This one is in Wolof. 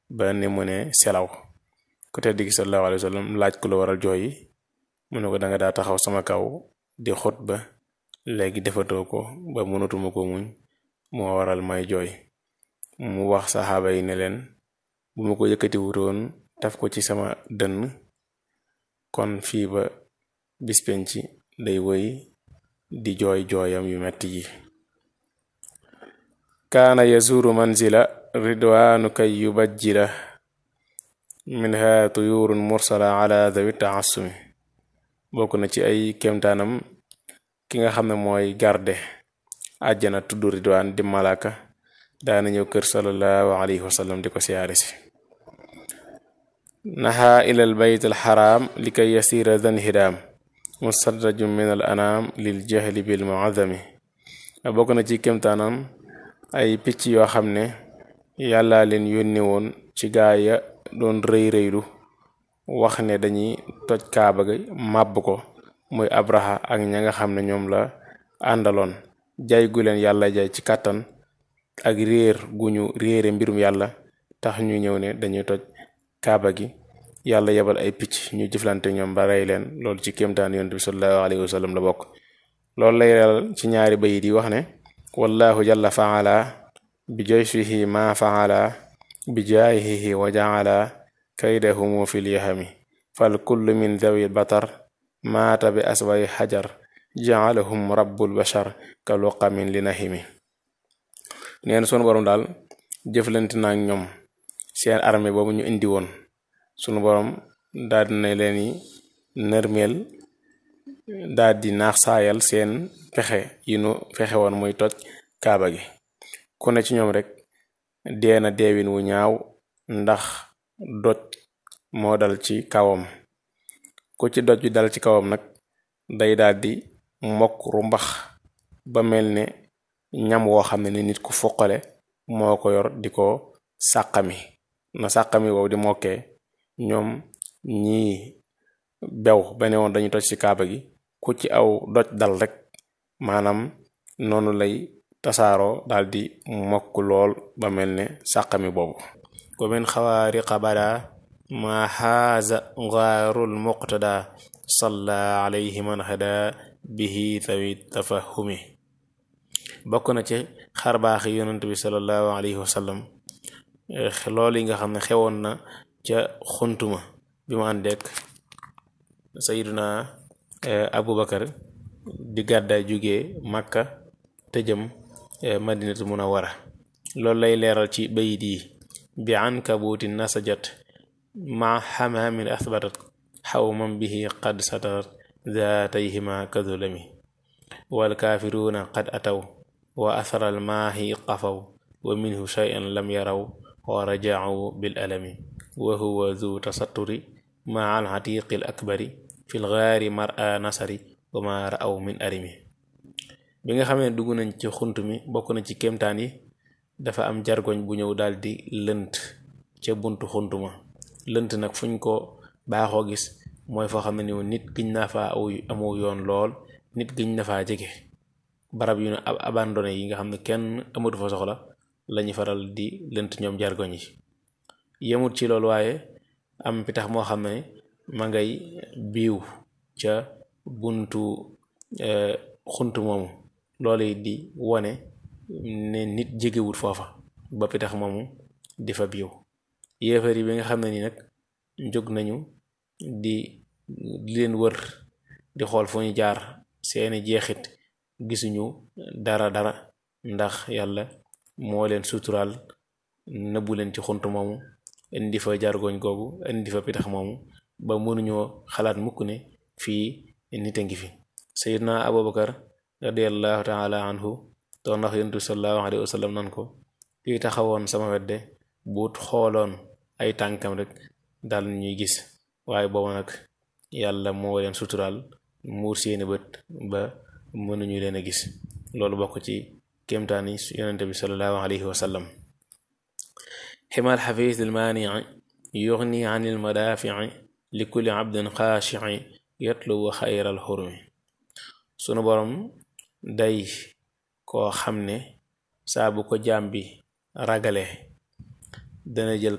ba ni mu ne selaw ku tedd gi sallallahu alayhi wa sallam laaj ku la waral jooy yi mu ne ko danga daa taxaw sama kaw di xut ba léegi defatoo ko ba mënatuma ko muñ moo waral may jooy mu wax saxaaba yi ne leen bu ma ko yëkkati wutoon taf ko ci sama dënn kon fii ba bis penc day woy di jooy jooyam yu metti yi kaana yazuru manzila ridwaanu kay yubajjila minha tuyurun mursala ala dawi taassumi bokk na ci ay kemtaanam ki nga xam ne mooy garde àjjana tudd ridwaan di malaka daana ñëw kër sallallahu alayhi wa sallam di ko siyaare si naxa ila al bayt al xaraam li kay yasira dan hidaam musadraju min al anaam lil jahli bil muazami bokk na ci kemtaanam ay picc yoo xam ne yàlla leen yónni woon ci gaa ya doon rëy rëylu wax ne dañuy toj kaaba ga màbb ko muy abraha ak ña nga xam ne ñoom la àndaloon jaay gu leen yàlla jaay ci kàttan ak réer gu ñu réere mbirum yàlla tax ñu ñëw ne dañuy toj kaaba gi yàlla yebal ay picc ñu jëflante ñoom ba rey leen loolu ci kéemtaan yonent bi sallallahu alayhi wa sallam la bokk loolu lay reelal ci ñaari bayit yi wax ne wallahu jalla faala bi joyfihi ma faala bi jaahihi wa jaala kaydahumu fil yahami fal kullu min dawi batar maata bi asway xajar jaalahum rabbul bashar ka luqamin li nahimi neen sunu borom daal jëflante na ak ñoom seen armée boobu ñu indi woon sunu borom daal dina leen yi nërmeel daal di naax saayal seen pexe yi nu fexe woon muy toj kaaba gi ku ne ci ñoom rek dee na deewin wu ñaaw ndax doj moo dal ci kawam ku ci doj bi dal ci kawam nag day daldi mokk rumbax ba mel ne ñam woo xam ne ni nit ku foqale moo ko yor di ko sàqami na sàqami wow di mokkee ñoom ñii bew ba ne woon dañu toj ci kaaba gi ku ci aw doj dal rek maanaam noonu lay tasaaroo daldi mokk lool ba mel ne sàqami boobu wa min xawaariqa bada ma xaaza gaarul muqtada salla alayhi man hada bihi tawi tafahumi bokk na ci xarbaaxi yonent bi sallallahu alayhi wa sallam loolu yi nga xam ne xewoon na ca xuntuma bi mu àndeek sayiduna abubakar di gàddaay jóge màkka tëjëm madinatu munawara loolu lay leeral ci bayit yi bi ankabuuti nasajat ma xamaamin athbatat xawman bihi qad satarat zaatayhima kadulami walkaafiruuna qad ataw wa athara almaahi qafaw wa minhu shay'an lam yaraw wa rajacuu bil alami wa huwa zu tasatturi maa alxatiqi al akbari fi lgaari mara nasari wa ma ra'aw min arimi bi nga xamee dugg nañ ci xunt mi bokk na ci kéemtaan yi dafa am jargoñ bu ñëw daldi lënt ca buntu xunt ma lënt nag fuñ ko baaxoo gis mooy foo xam ne ni nit giñ na faa aw amu yoon lool nit giñ na faa jege barab yu ne abandonné yi nga xam ne kenn amatu fa soxla lañu faral di lënt ñoom jargoñ yi yemut ci loolu waaye am pitax moo xam ne ma ngay biiw ca buntu xunt moomu loolu it di wone ne nit jegewut foofa ba pitax moomu di fa biiw yéefar yi bi nga xam ne ni nag jóg nañu di di leen wër di xool fu ñu jaar seeni jeexit gisuñu dara dara ndax yàlla moo leen suturaal nëbbu leen ci xunt moomu indi fa jargoñ googu indi fa pitax moomu ba mënuñoo xalaat mukk ne fii nit a ngi fi sayidna abubakar radiallahu taala anhu doon ndax yontu sallallahu alayhi wa sallam nan ko kii taxawoon sama wedde buut xooloon ay tànkam rek dal ñuy gis waaye booba nag yàlla moo leen suturaal muur seeni bët ba mënuñu leen a gis loolu bokk ci kéemtaani yonente bi sallallahu alayhi wa sallam ximal xafiis almaanii yugni an almadaafici li kulli abdin xaashici yatlubu xayral xurmi sunu borom day koo xam ne saa bu ko jaam bi ragale dana jël